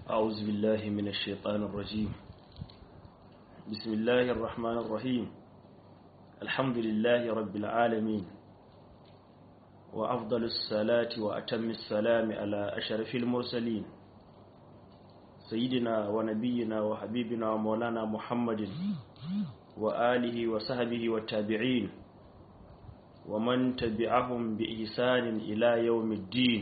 أعوذ بالله من الشيطان الرجيم بسم الله الرحمن الرحيم الحمد لله رب العالمين وأفضل الصلاة وأتم السلام على أشرف المرسلين سيدنا ونبينا وحبيبنا ومولانا محمد وآله وصحبه والتابعين ومن تبعهم بإحسان إلى يوم الدين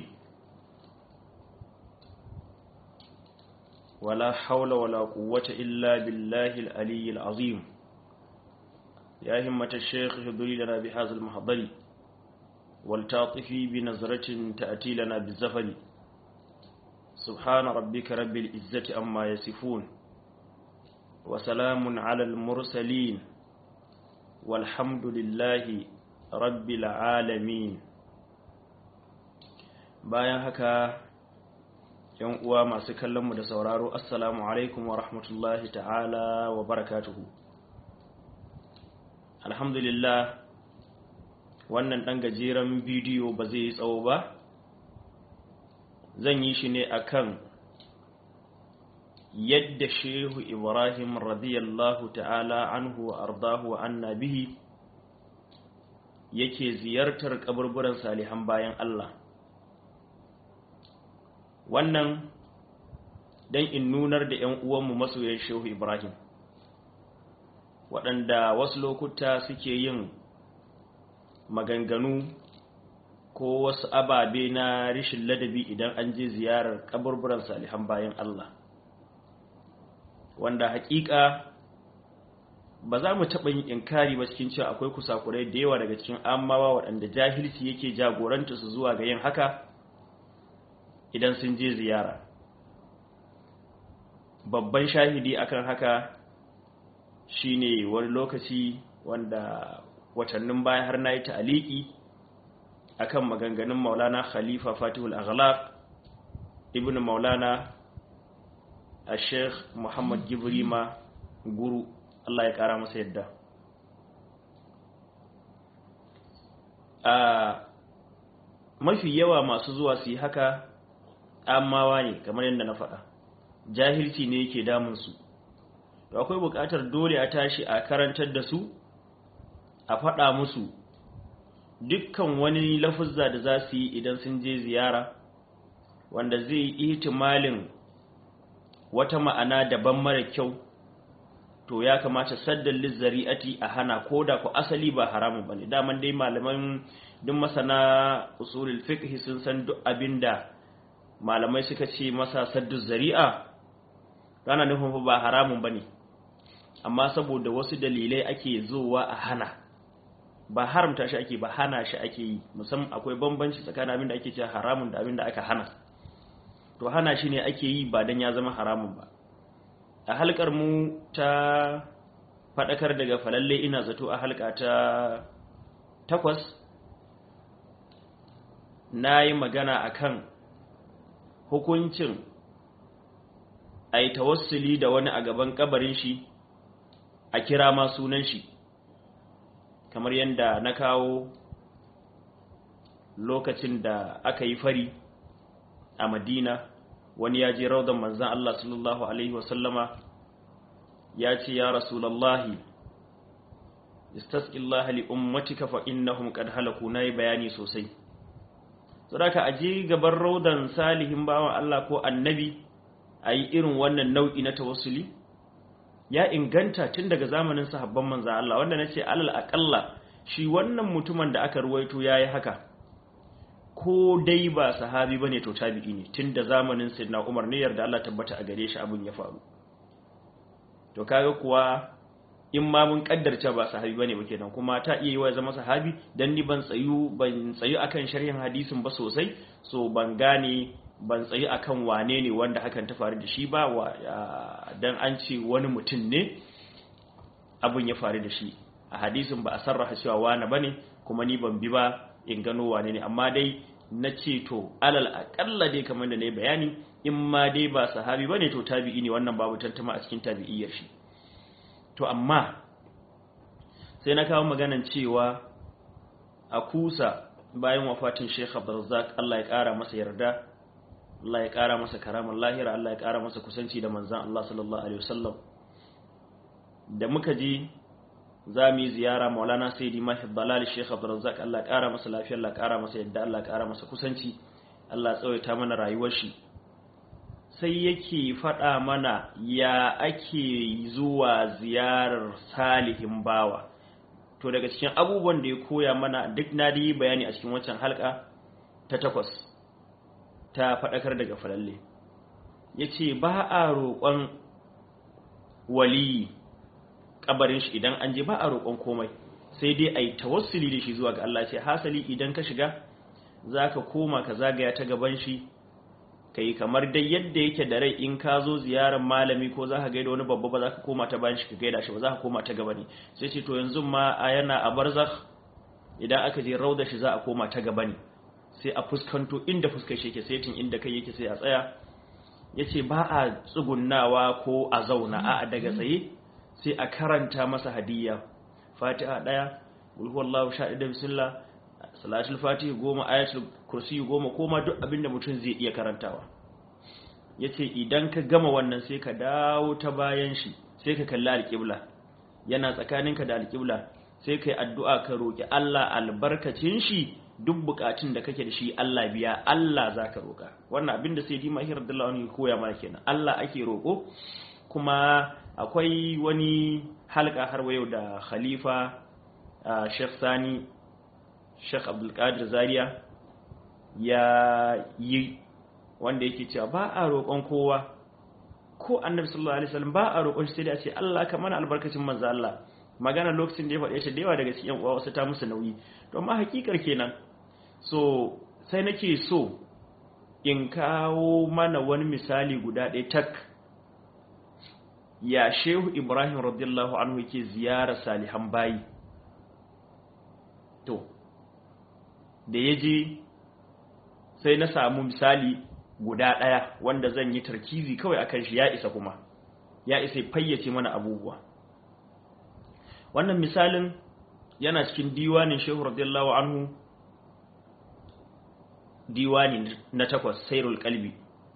ولا حول ولا قوة إلا بالله العلي العظيم يا همة الشيخ هدري لنا بهذا المحضر والتعطفي بنظرة تأتي لنا بالزفر سبحان ربك رب العزة أما يصفون وسلام على المرسلين والحمد لله رب العالمين bayan haka yan uwa masu kallonmu da sauraro assalamu alaikum wa rahmatullahi ta'ala wa barakatuhu alhamdulillah wannan ɗan gajeren bidiyo ba zai yi tsawo ba zan yi shi ne akan yadda shehu ibrahim radiyallahu ta'ala anhu wa ardahu wa anna bihi yake ziyartar kaburburan salihan bayan Allah wannan don in nunar da ‘yan uwanmu masoyan shehu ibrahim waɗanda wasu lokuta suke yin maganganu ko wasu ababe na rishin ladabi idan an je ziyarar kaburburan salihan bayan Allah wanda hakika ba za mu taɓa yin inkari ba cikin cewa akwai kusakurai da yawa daga cikin amawa waɗanda jahilci yake jagoranta su zuwa ga yin haka idan sun je ziyara babban shahidi akan haka shine wani lokaci wanda watannin baya har na yi ta'aliki akan maganganun maulana khalifa fatihul aghlaq ibn maulana a sheikh muhammad gibrima guru allah ya kara masa yadda a mafi yawa masu zuwa su yi haka amawa ne kamar yadda na faɗa jahilci ne yake damunsu to akwai buƙatar dole a tashi a karantar da su a faɗa musu dukkan wani lafuzza da za su yi idan sun je ziyara wanda zai yi ihtimalin wata ma'ana daban mara kyau to ya kamata saddan lizzari'ati a hana ko da ku asali ba haramun bane daman dai malaman duk masana usulul fiqh sun san duk abinda malamai suka ce masa saddu zari'a rana nufin ba haramun bane amma saboda wasu dalilai ake zowa a hana ba haramta shi ake ba hana shi ake yi musamman akwai bambanci tsakanin abin da ake cewa haramun da abin da aka hana to hana shi ne ake yi ba dan ya zama haramun ba a halkar mu ta faɗakar daga falalle ina zato a halka ta takwas na yi magana akan hukuncin a yi tawassuli da wani a gaban kabarin shi a kira ma sunan shi kamar yadda na kawo lokacin da aka yi fari a madina wani ya je raudan manzan Allah sallallahu Alaihi wasallama ya ce ya rasulallahi istasqillaha li ummatika fa innahum qad halaku nayi bayani sosai saboda aje gaban raudan salihin bawan Allah ko annabi ayi irin wannan nau'i na tawassuli ya inganta tun daga zamanin sahabban manzan Allah wanda nace alal aqalla shi wannan mutumin da aka ruwaito yayi haka ko dai ba sahabi bane to tabi'i ne tun da zamanin sayyidina Umar ne yarda Allah tabbata a gare shi abun ya faru to kaga kuwa in ma mun kaddarce ba sahabi bane ba kenan kuma ta iya yi wa zama sahabi dan ni ban tsayu ban tsayu akan sharhin hadisin ba sosai so ban gane ban tsayi akan wane ne wanda hakan ta faru da shi ba wa dan an ce wani mutum ne abun ya faru da shi a hadisin ba a sarraha cewa wane bane kuma ni ban bi ba in gano wane ne amma dai na ce to alal akalla dai kamar da na yi bayani in ma dai ba sahabi bane to tabi'i ne wannan babu tantama a cikin tabi'iyyar shi to amma sai na kawo maganan cewa a kusa bayan wafatin Sheikh Abdulrazak Allah ya kara masa yarda Allah ya ƙara masa karamar lahira Allah ya ƙara masa kusanci da manzan Allah sallallahu alaihi wasallam da muka ji za mu yi ziyara maulana sayyidi mahi dalal sheikh abdurrazzaq Allah ya ƙara masa lafiya Allah ya ƙara masa yadda Allah ya ƙara masa kusanci Allah ya tsawaita mana rayuwar shi sai yake faɗa mana ya ake zuwa ziyarar salihin bawa to daga cikin abubuwan da ya koya mana duk na yi bayani a cikin wancan halka ta takwas ta faɗakar daga falalle ya ce ba a roƙon waliyi ƙabarin shi idan an je ba a roƙon komai sai dai a yi tawassuli da shi zuwa ga Allah ce hasali idan ka shiga za ka koma ka zagaya ta gaban shi ka yi kamar dai yadda yake da rai in ka zo ziyarar malami ko za ka gaida wani babba ba za ka koma ta bayan shi ka gaida shi ba za ka koma ta gaba ne sai ce to yanzu ma a yana a barzakh idan aka je rauda shi za a koma ta gaba ne sai a fuskanto inda fuskar shi yake setin inda kai yake sai a tsaya ya ce ba a tsugunnawa ko a zauna a daga tsaye sai a karanta masa hadiyya fatiha ɗaya ulhuwallahu sha da bismillah salatul fatiha goma ayatul kursi goma koma duk abinda mutum zai iya karantawa ya ce idan ka gama wannan sai ka dawo ta bayan shi sai ka kalli alƙibla yana tsakaninka da alƙibla sai ka yi addu'a ka roƙi Allah albarkacin shi duk bukatun da kake da shi Allah biya Allah za ka roƙa wannan abin da sai di mahir da wani koya mana kenan Allah ake roƙo kuma akwai wani halka har yau da khalifa Sheikh Sani Sheikh Abdulkadir Zaria ya yi wanda yake cewa ba a roƙon kowa ko annabi sallallahu alaihi wasallam ba a roƙon shi sai da ce Allah ka mana albarkacin manzo Allah magana lokacin da ya faɗe shi da yawa daga cikin uwa wasu ta musu nauyi to amma hakikar kenan so sai nake so in kawo mana wani misali guda ɗaya tak ya shehu ibrahim radiyallahu anhu yake ziyara salihan bayi to da ya je sai na samu misali guda ɗaya wanda zan yi tarkizi kawai akan shi ya isa kuma ya isa fayyace mana abubuwa wannan misalin yana cikin diwanin shehu radiyallahu anhu diwani na takwas sairul kalbi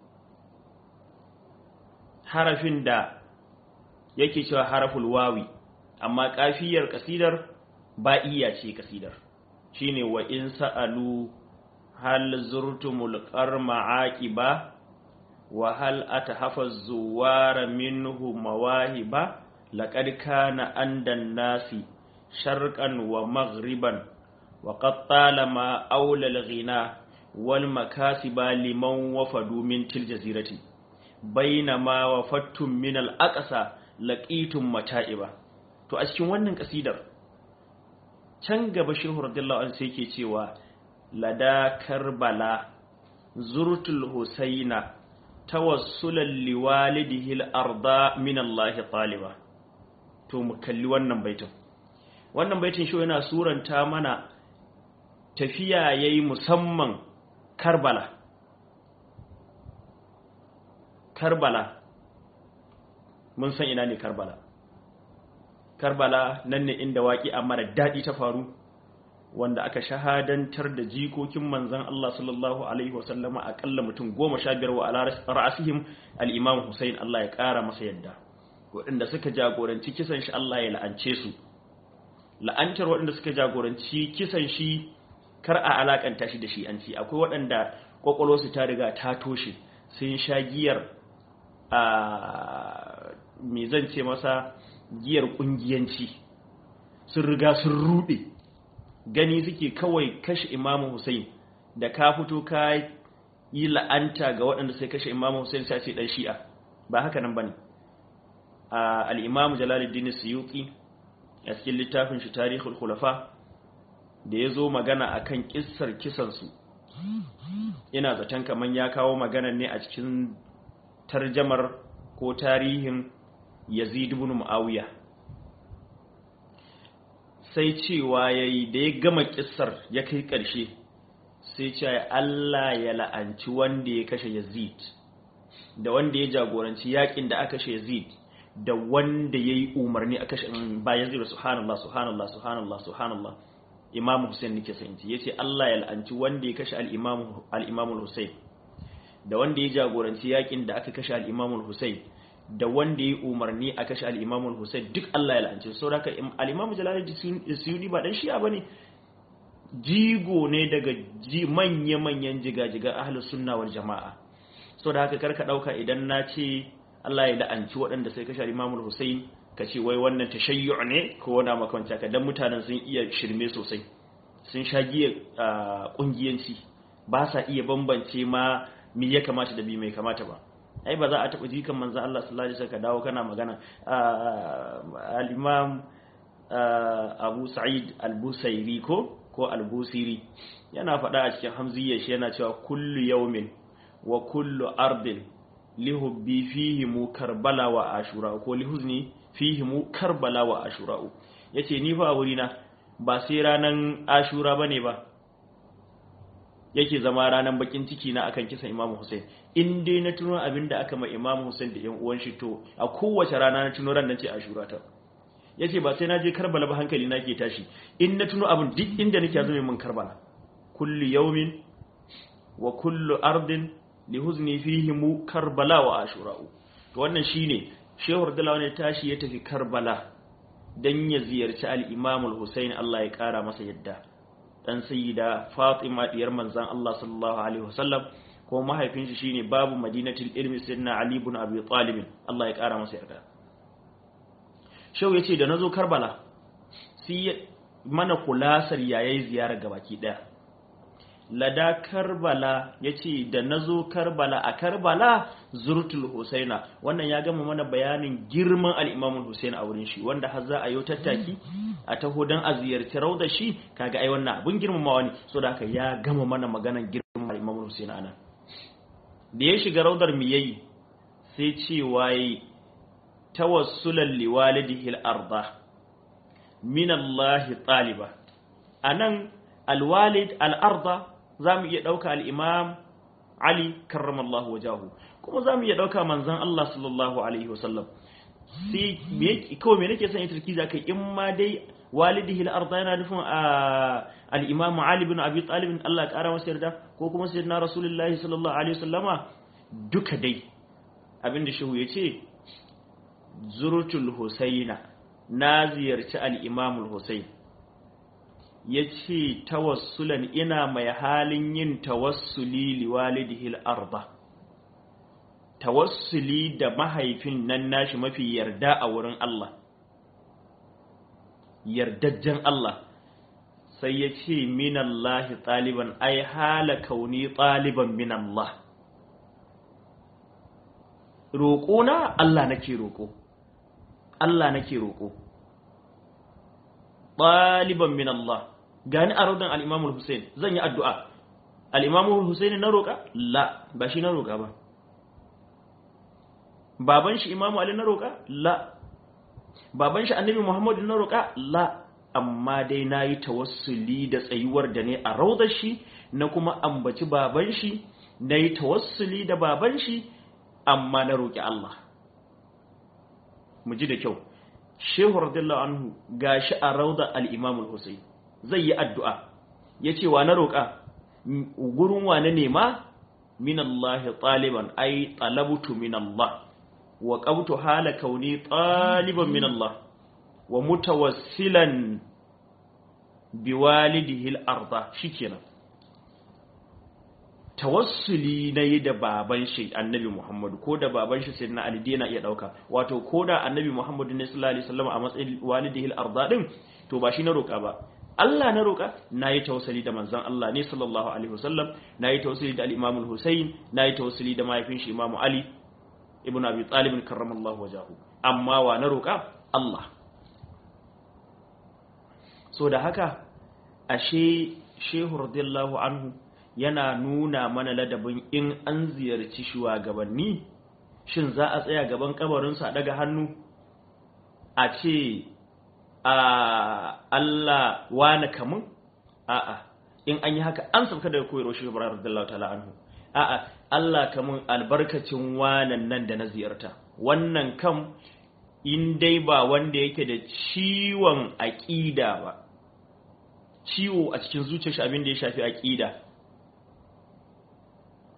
harafin da yake cewa haraful wawi amma kafiyar kasidar ba'iya ce kasidar shine wa in sa'alu hal zurtumul qarma aqiba wa hal atahafaz zuwara minhu mawahiba laqad kana andan nasi sharqan wa maghriban wa qad talama awla al-ghina wal makasiba liman wafadu min til jazirati bainama wafattum min al-aqsa laqitum mata'iba to a cikin wannan kasidar can gaba shehu radiyallahu anhu sai yake cewa lada karbala zurtul husaina tawassulan liwalidihi al-arda min Allah taliba to mu kalli wannan baitin wannan baitin shi yana suranta mana tafiya yayi musamman Karbala Karbala mun san ina ne Karbala Karbala nan ne inda waki amma da dadi ta faru wanda aka shahadantar da jikokin manzon Allah sallallahu alaihi wasallama akalla mutum 15 wa ala ra'asihim al-Imam Hussein Allah ya kara masa yadda waɗanda suka jagoranci kisan shi Allah ya la'ance su la'antar waɗanda suka jagoranci kisan shi kar a alakanta shi da shi an ci akwai waɗanda kwakwalwarsu ta riga ta toshe sun sha giyar a me zan ce masa giyar ƙungiyanci sun riga sun ruɗe gani suke kawai kashe imamu Hussein da ka fito ka yi la'anta ga waɗanda sai kashe imamu Hussein sai ce ɗan shi'a ba haka nan ba ne al'imamu jalaluddin suyuki a cikin littafin shi tarihul khulafa da ya zo magana a kan ƙissar kisansu ina zaton kamar ya kawo magana ne a cikin tarjamar ko tarihin yazid ibn muawiya sai cewa yayi da ya gama ƙissar ya kai ƙarshe sai cewa Allah ya la'anci wanda ya kashe yazid da wanda ya jagoranci yakin da aka kashe yazid da wanda ya yi umarni a kashe ba yazid subhanallah subhanallah subhanallah subhanallah imam Hussein nake sanci yace Allah ya la'anci wanda ya kashe al-imam al-imam Hussein da wanda ya jagoranci yakin da aka kashe al-Imam al-Husayn da wanda ya umarni a kashe al-Imam al-Husayn duk Allah ya la'ance su saboda al-Imam Jalaluddin Suyuti ba dan shi'a bane jigo ne daga manya-manyan jiga-jiga ahlus sunna wal jama'a saboda haka karka dauka idan na ce Allah ya la'anci waɗanda sai kashe al-Imam al-Husayn ka ce wai wannan tashayyu ne ko wani makamanta ka dan mutanen sun iya shirme sosai sun sha giya kungiyanci ba sa iya bambance ma me ya kamata da bi mai kamata ba ai ba za a taɓa jikan manzan Allah sallallahu alaihi wasallam ka dawo kana magana al-Imam Abu Sa'id al-Busairi ko ko al-Busiri yana faɗa a cikin hamziyyar shi yana cewa kullu yawmin wa kullu ardin lihubbi fihi mu karbala wa ashura ko lihuzni fihi mu karbala wa ashura yace ni fa wurina ba sai ranan ashura bane ba yake zama ranan bakin ciki na akan kisan Imam Hussein in dai na tuno abinda aka ma Imam Hussein da yan uwan shi to a kowace rana na tuno ran nan ce ashura ta yace ba sai na je Karbala ba hankali na ke tashi in na tuno abin duk inda nake zama min Karbala kullu yawmin wa kullu ardin lihuzni fihi mu Karbala wa ashura to wannan shine Shehu Radalawa ne tashi ya tafi Karbala dan ya ziyarci al-Imam al-Husayn Allah ya kara masa yadda dan sayyida Fatima diyar manzon Allah sallallahu alaihi wasallam ko mahaifin shi shine babu madinatul ilmi sayyidina Ali ibn Abi Talib Allah ya kara masa yarda Shehu yace da nazo Karbala sai mana kulasar yayi ziyarar gabaki daya lada karbala ya ce da na zo karbala a karbala zurtul husaina wannan ya gama mana bayanin girman al'imamun husaina a wurin shi wanda har za a yi tattaki a taho don a ziyarci raudar shi kaga ai wannan abin girmamawa ne so da haka ya gama mana maganan girman al'imamun husaina ana da ya shiga raudar mi yayi sai ce waye tawassulan liwalidihi al-arda min Allah taliba anan alwalid al-arda za mu iya ɗauka al'imam Ali karramallahu wajahu kuma za mu iya ɗauka manzan Allah sallallahu Alaihi wasallam sai kawai mai nake son yi turki za ka in ma dai walidihi al'arda yana nufin al'imamu Ali bin Abi Talibin Allah ƙara masa yarda ko kuma sai na Rasulullahi sallallahu Alaihi wasallama duka dai abinda shehu ya ce zurtul Husaina na ziyarci al'imamul Husain ya ce tawassulan ina mai halin yin tawassuli liwalidihil arba tawassuli da mahaifin nan nashi mafi yarda a wurin Allah yardajjen Allah sai ya ce minallahi ɗaliban ai hala kauni ɗaliban minallah roƙona Allah nake roƙo Allah nake roƙo ɗaliban minallah gani a raudan al'imamul Hussein zan yi addu'a al'imamul Hussein na roƙa? la ba shi na roƙa ba baban shi imamu Ali na roƙa? la baban shi annabi Muhammadu na roƙa? la amma dai na yi tawassuli da tsayuwar da ne a raudar shi na kuma ambaci baban shi na yi tawassuli da baban shi amma na roƙi Allah mu ji da kyau shehu radiyallahu anhu gashi a rauda al-imamul Hussein zai yi addu'a ya ce wa na roƙa gurin wa na nema min Allah ɗaliban ai ɗalabutu min Allah wa ƙabtu hala kauni ɗaliban min Allah wa mutawassilan biwalidihil arda shi kenan tawassuli na yi da baban shi annabi Muhammadu ko da baban shi sai na Ali yana iya ɗauka wato ko da annabi Muhammadu ne sallallahu alaihi wasallam a matsayin walidihil arda din to ba shi na roƙa ba Allah na roƙa na yi tawassuli da manzon Allah ne sallallahu alaihi wasallam na yi tawassuli da al-Imam al-Husayn na yi tawassuli da mahaifin shi Imam Ali ibn Abi Talib karramallahu wajahu amma wa na roƙa Allah so da haka ashe Shehu radiyallahu anhu yana nuna mana ladabin in an ziyarci shugabanni shin za a tsaya gaban kabarinsu a daga hannu a ce a Allah wani kamun a'a in an yi haka an sauka daga koyarwa shi ibrahim radiyallahu ta'ala anhu a'a Allah kamun albarkacin wanan nan da na ziyarta wannan kam in dai ba wanda yake da ciwon aqida ba ciwo a cikin zuciyar shi abin da ya shafi aqida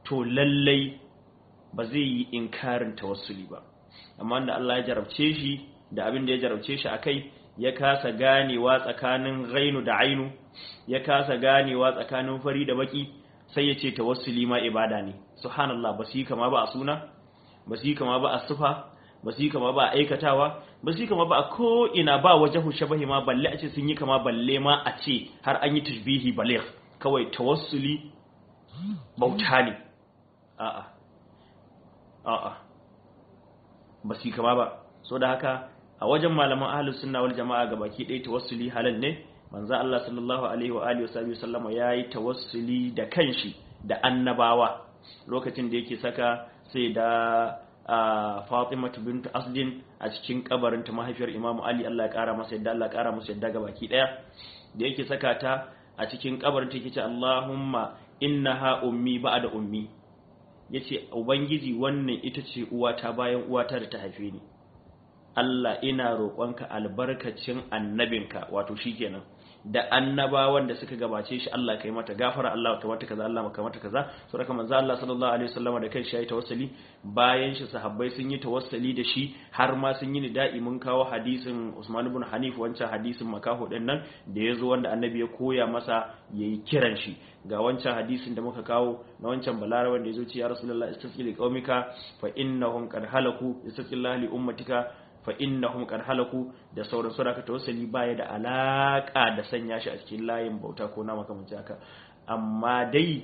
to lallai ba zai yi inkarin tawassuli ba amma da Allah ya jarabce shi da abin da ya jarabce shi akai ya kasa ganewa tsakanin ghainu da ainu ya kasa ganewa tsakanin fari da baki sai ya ce tawassuli ma ibada ne subhanallah ba su yi kama ba a suna ba su yi kama ba a sufa ba su yi kama ba a aikatawa ba su yi kama ba a ko ina ba wajahu shabahi ma balle a ce sun yi kama balle ma a ce har an yi tashbihi baligh kawai tawassuli bauta ne a'a a'a ba su yi kama ba so da haka a wajen malaman ahlus sunna wal jama'a gabaki ɗaya tawassuli halal ne manzo Allah sallallahu alaihi wa alihi wa sallama yayi tawassuli da kanshi da annabawa lokacin da yake saka sai da Fatima bint Asdin a cikin kabarin ta mahaifiyar Imam Ali Allah ya kara masa yadda Allah ya kara masa yadda gabaki daya da yake saka ta a cikin kabarin ta yake ce Allahumma innaha ummi ba'da ummi yace ubangiji wannan ita ce uwata bayan uwata da ta haife ni Allah ina roƙonka albarkacin annabinka wato shikenan da annabawan da suka gabace shi Allah kai mata gafara Allah ka mata kaza Allah ka mata kaza saboda manzo Allah sallallahu alaihi wasallam da kai shi yayi tawassuli bayan shi sahabbai sun yi tawassuli da shi har ma sun yi nida'i mun kawo hadisin Usman ibn Hanif wancan hadisin makaho din nan da yazo wanda annabi ya koya masa yayi kiran shi ga wancan hadisin da muka kawo na wancan balara wanda yazo ce ya rasulullahi istasqili qaumika fa innahum qad halaku istasqillahi li ummatika fa innahum qad halaku da sauran sura ka tawassuli baya da alaka da sanya shi a cikin layin bauta ko na makamanci haka amma dai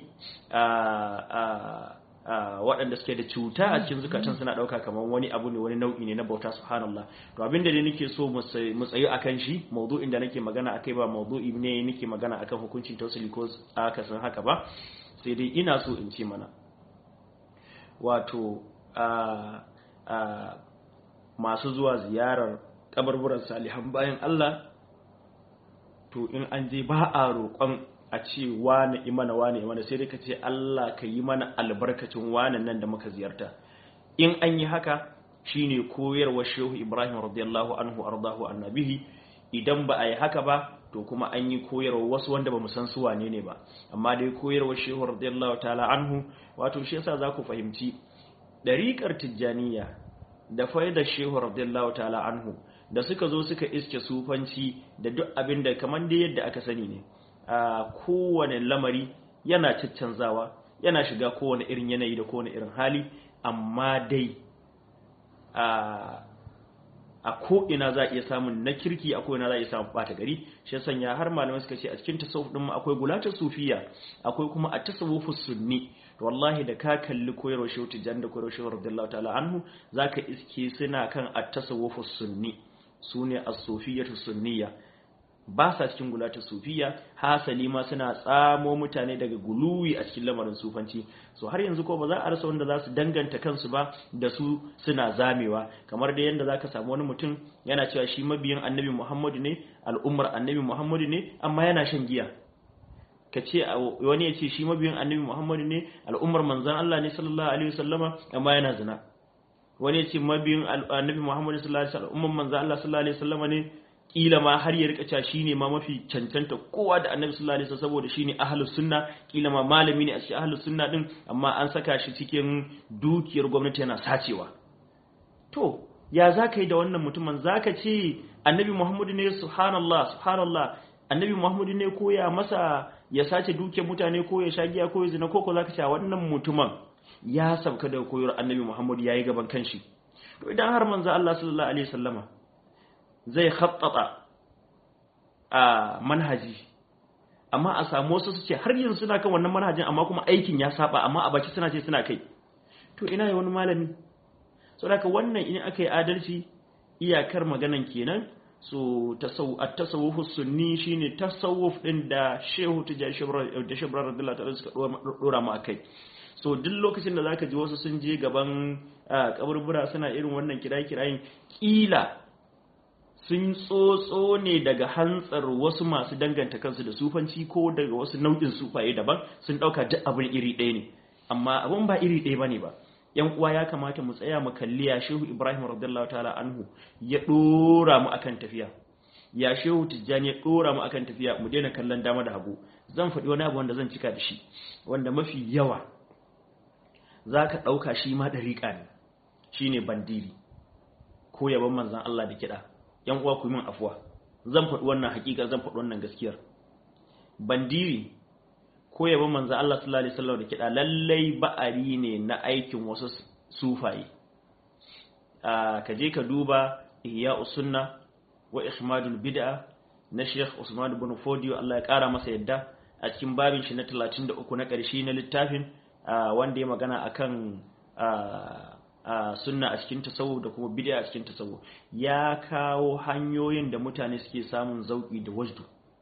waɗanda suke da cuta a cikin zukatan suna ɗauka kamar wani abu ne wani nau'i ne na bauta subhanallah to abin da ne nake so mu tsayi akan shi maudu'in da nake magana akai ba maudu'i ne nake magana akan hukuncin tawassuli ko aka san haka ba sai dai ina so in ce mana wato masu zuwa ziyarar kabarburan salihan bayan Allah to in an je ba a roƙon a ce wane imana wane imana sai dai ka ce Allah ka yi mana albarkacin wane nan da muka ziyarta in an yi haka shine koyarwa shehu Ibrahim radiyallahu anhu ardahu annabihi idan ba a yi haka ba to kuma an yi koyarwa wasu wanda ba mu san su wane ne ba amma dai koyarwa shehu radiyallahu ta'ala anhu wato shi yasa za ku fahimci dariƙar tijjaniya da faida shehu radiyallahu ta'ala anhu da suka zo suka iske sufanci da duk abin da kamar da yadda aka sani ne a kowane lamari yana caccanzawa yana shiga kowane irin yanayi da kowane irin hali amma dai a ko'ina za a iya samun na kirki a ko'ina za a iya samun ɓata gari shi sanya har malamai suka ce a cikin tasawuf ɗin akwai gulatar sufiya akwai kuma a tasawufus sunni wallahi da ka kalli koyarwar shehu tijjan da koyarwar shehu radiyallahu ta'ala anhu zaka iske suna kan at-tasawwuf sunni sune as-sufiyatu sunniya ba sa cikin gulata sufiya hasali ma suna tsamo mutane daga guluwi a cikin lamarin sufanci so har yanzu ko ba za a rasa wanda za su danganta kansu ba da su suna zamewa kamar da yanda zaka samu wani mutum yana cewa shi mabiyin annabi Muhammadu ne al'ummar annabi Muhammadu ne amma yana shan giya ka ce wani ya ce shi mabiyin annabi Muhammadu ne al'ummar manzan Allah ne sallallahu alaihi wasallama amma yana zina wani ya ce mabiyin annabi Muhammadu sallallahu alaihi wasallam al'ummar manzan Allah sallallahu alaihi wasallama ne kila ma har ya rika cewa shine ma mafi cancanta kowa da annabi sallallahu alaihi wasallam saboda shine ahlus sunna kila ma malami ne a cikin ahlus sunna din amma an saka shi cikin dukiyar gwamnati yana sacewa to ya zaka yi da wannan mutumin zaka ce annabi Muhammadu ne subhanallah subhanallah annabi Muhammadu ne koya masa ya sace dukiyar mutane ko ya sha giya ko ya zina ko ko zaka ce wannan mutumin ya sabka da koyar annabi Muhammad yayi gaban kanshi to idan har manzo Allah sallallahu alaihi wasallama zai khattata a manhaji amma a samu wasu su ce har yanzu suna kan wannan manhajin amma kuma aikin ya saba amma a baki suna ce suna kai to ina yi wani malami saboda wannan in aka yi adalci iyakar maganan kenan so at-tasawuf sunni shine tasawuf din da Shehu Tijani da Shehu radiyallahu ta'ala suka dora mu akai so duk lokacin da zaka ji wasu sun je gaban kaburbura suna irin wannan kirayi-kirayin kila sun tsotso ne daga hantsar wasu masu danganta kansu da sufanci ko daga wasu nau'in sufaye daban sun dauka duk abin iri ɗaya ne amma abin ba iri ɗaya bane ba yan uwa ya kamata mu tsaya mu kalli ya shehu ibrahim radiyallahu ta'ala anhu ya dora mu akan tafiya ya shehu tijjani ya dora mu akan tafiya mu daina kallon dama da hagu zan faɗi wani abu wanda zan cika da shi wanda mafi yawa zaka dauka shi ma dariƙa ne shine bandiri ko yaban manzon Allah da kiɗa yan uwa ku yi min afuwa zan faɗi wannan hakika zan faɗi wannan gaskiyar bandiri ko yaban manzon Allah sallallahu alaihi wasallam da kiɗa lallai ba'ari ne na aikin wasu sufaye ka je ka duba ihya usunna wa ihmadul bid'a na Sheikh Usman ibn Fodio Allah ya kara masa yadda a cikin babin shi na 33 na ƙarshe na littafin wanda ya magana akan sunna a cikin tasawuf da kuma bid'a a cikin tasawuf ya kawo hanyoyin da mutane suke samun zauki da wajdu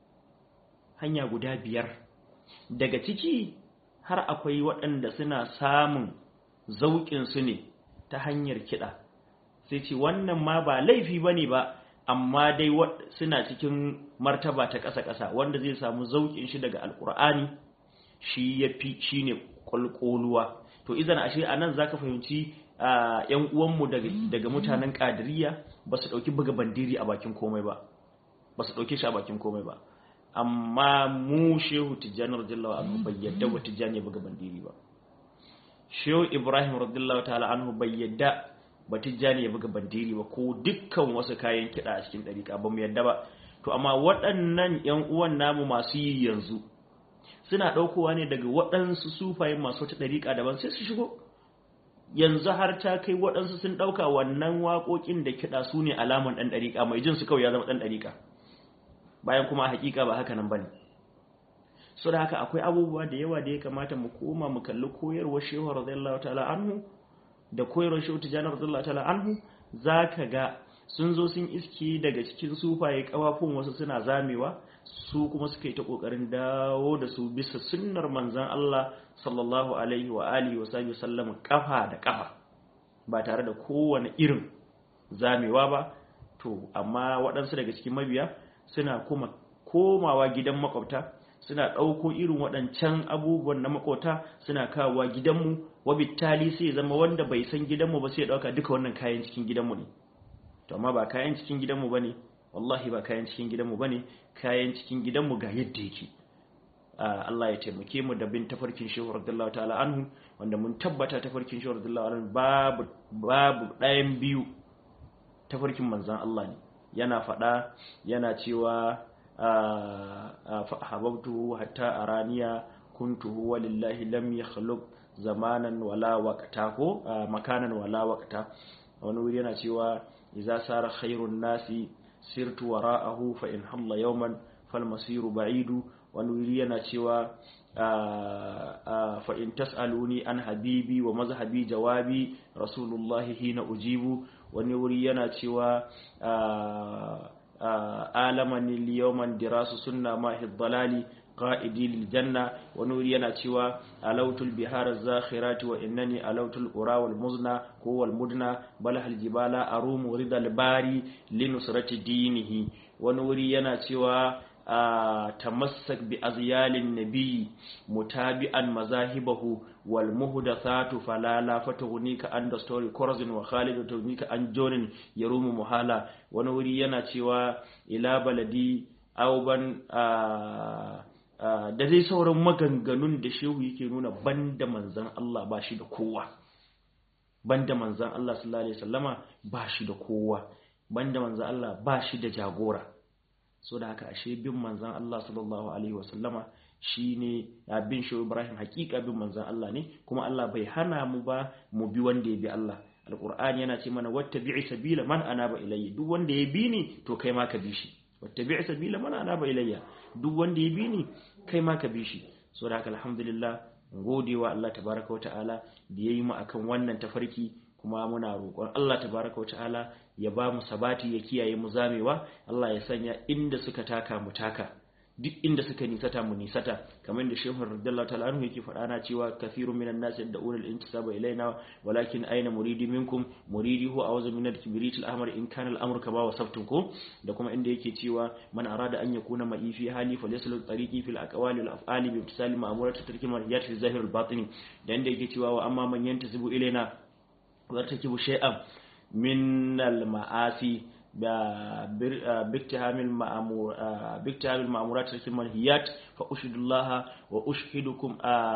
hanya guda biyar daga ciki har akwai waɗanda suna samun zauƙin su ne ta hanyar kiɗa sai ce wannan ma ba laifi bane ba amma dai suna cikin martaba ta ƙasa-ƙasa wanda zai samu zauƙin shi daga alƙur'ani shi ya fi shi ne ƙwalƙoluwa to izan ashe a nan za ka fahimci ‘yan uwanmu daga mutanen ƙadiriya ba su ɗauki buga bandiri a bakin komai ba ba su ɗauke shi a bakin komai ba amma mu shehu tijjani radiyallahu anhu bai yadda wa tijjani ya buga bandiri ba shehu ibrahim radiyallahu ta'ala anhu bai yadda ba tijjani ya buga bandiri ba ko dukkan wasu kayan kiɗa a cikin ɗariƙa ba mu yadda ba to amma waɗannan ‘yan uwan namu masu yi yanzu suna ɗaukowa ne daga waɗansu sufayen masu wata ɗariƙa daban sai su shigo yanzu har ta kai waɗansu sun ɗauka wannan waƙoƙin da kiɗa su ne alaman ɗan ɗariƙa mai jin su kawai ya zama ɗan ɗariƙa bayan kuma haƙiƙa ba haka nan ba ne so da haka akwai abubuwa da yawa da ya kamata mu koma mu kalli koyarwar shehu radiyallahu ta'ala anhu da koyarwar shehu tijjani radiyallahu ta'ala anhu zaka ga sun zo sun iski daga cikin sufaye kawafun wasu suna zamewa su kuma suka yi ta kokarin dawo da su bisa sunnar manzon Allah sallallahu alaihi wa alihi wa sahbihi sallam kafa da kafa ba tare da kowane irin zamewa ba to amma waɗansu daga cikin mabiya suna kuma komawa gidan makwabta suna ɗauko irin waɗancan abubuwan na makota suna kawowa gidanmu wabittali sai ya zama wanda bai san gidanmu ba sai ya ɗauka duka wannan kayan cikin gidanmu ne to amma ba kayan cikin gidanmu ba ne wallahi ba kayan cikin gidanmu ba ne kayan cikin gidanmu ga yadda yake Allah ya taimake mu da bin tafarkin shehu radiyallahu ta'ala anhu wanda mun tabbata tafarkin shehu radiyallahu anhu babu babu ɗayan biyu tafarkin manzon Allah ne yana faɗa yana cewa فأحببته حتى أرانيا كنته ولله لم يخلق زمانا ولا وقتا ko makanan wala waqta wani wuri yana cewa idza sara khairun nasi sirtu wara'ahu fa in halla yawman fal masiru ba'idu wani wuri yana cewa fa in tas'aluni an habibi wa mazhabi jawabi rasulullahi hina ujibu wani wuri yana cewa alamani liyawman dirasu sunna mahi dalali qa'idi lil janna wa nuri yana cewa alautul bihar zakhirati wa innani alautul qura wal muzna ko wal mudna bal hal jibala arumu ridal bari linusrati dinihi wa nuri yana cewa tamassak bi azyalin nabi mutabi'an mazahibahu wal muhdathatu falala fatughnika an the story corazin wa khalid tughnika an jonin yarumu muhala wani wuri yana cewa ila baladi auban da dai sauran maganganun da shehu yake nuna banda manzan Allah ba shi da kowa banda manzan Allah sallallahu alaihi wasallama ba shi da kowa banda manzan Allah ba shi da jagora so da haka ashe bin manzan Allah sallallahu alaihi wasallama shine bin shehu Ibrahim hakika bin manzan Allah ne kuma Allah bai hana mu ba mu bi wanda ya bi Allah alqur'ani yana ce mana wattabi'i sabila man anaba ilayya duk wanda ya bi ni to kai ma ka bi shi wattabi' sabila man anaba ilayya duk wanda ya bi ni kai ma ka bi shi so da haka alhamdulillah gode wa Allah tabaraka ta'ala da yayi mu akan wannan tafarki kuma muna roƙon Allah tabaraka ta'ala ya ba mu sabati ya kiyaye mu zamewa Allah ya sanya inda suka taka mu taka duk inda suka nisata mu nisata kamar da shehu radiyallahu ta'ala anhu yake faɗa na cewa kathirun minan nas yad'una al-intisaba ilaina walakin aina muridi minkum muridi huwa awza min al-kibrit al-ahmar in kana al-amru kama wasaftum ko da kuma inda yake cewa man arada an yakuna ma'i fi hali falyasul tariqi fil aqwali wal af'ali bi imtisali ma'murat tarki marhiyat fi zahir al-batini da inda yake cewa wa amma man yantasibu ilaina wa tarkibu shay'an min al-ma'asi باكتهام المأمور باكتهام المأمورات ترك المنهيات فأشهد الله وأشهدكم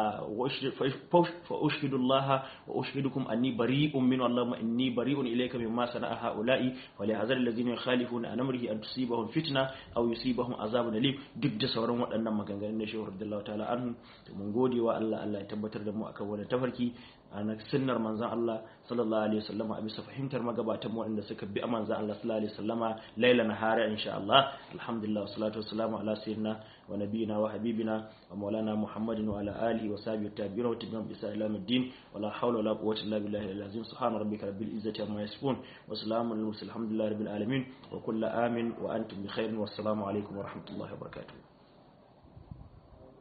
فأشهد الله وأشهدكم أني بريء من الله إني بريء إليك مما صنع هؤلاء ولهذا الذين يخالفون عن أمره أن تصيبهم فتنة أو يصيبهم عذاب أليم duk da sauran waɗannan maganganun na shehu radiyallahu ta'ala anhu mun gode wa Allah Allah ya tabbatar da mu akan wannan tafarki a na sunnar manzon Allah sallallahu alaihi wasallama a bisa fahimtar magabatan mu waɗanda suka bi manzon Allah sallallahu alaihi wasallama laila nahara insha Allah alhamdulillah wassalatu wassalamu ala sayyidina wa nabiyina wa habibina wa maulana muhammadin wa ala alihi wa sahbihi tabi'ina wa tabi'ina bi isa ila middin wa la hawla wa la quwwata illa billahi al-azim subhana rabbika rabbil izzati amma yasifun wa salamun al mursalin alhamdulillahi rabbil alamin wa kullu amin wa antum bi khairin wassalamu alaikum wa rahmatullahi wa barakatuh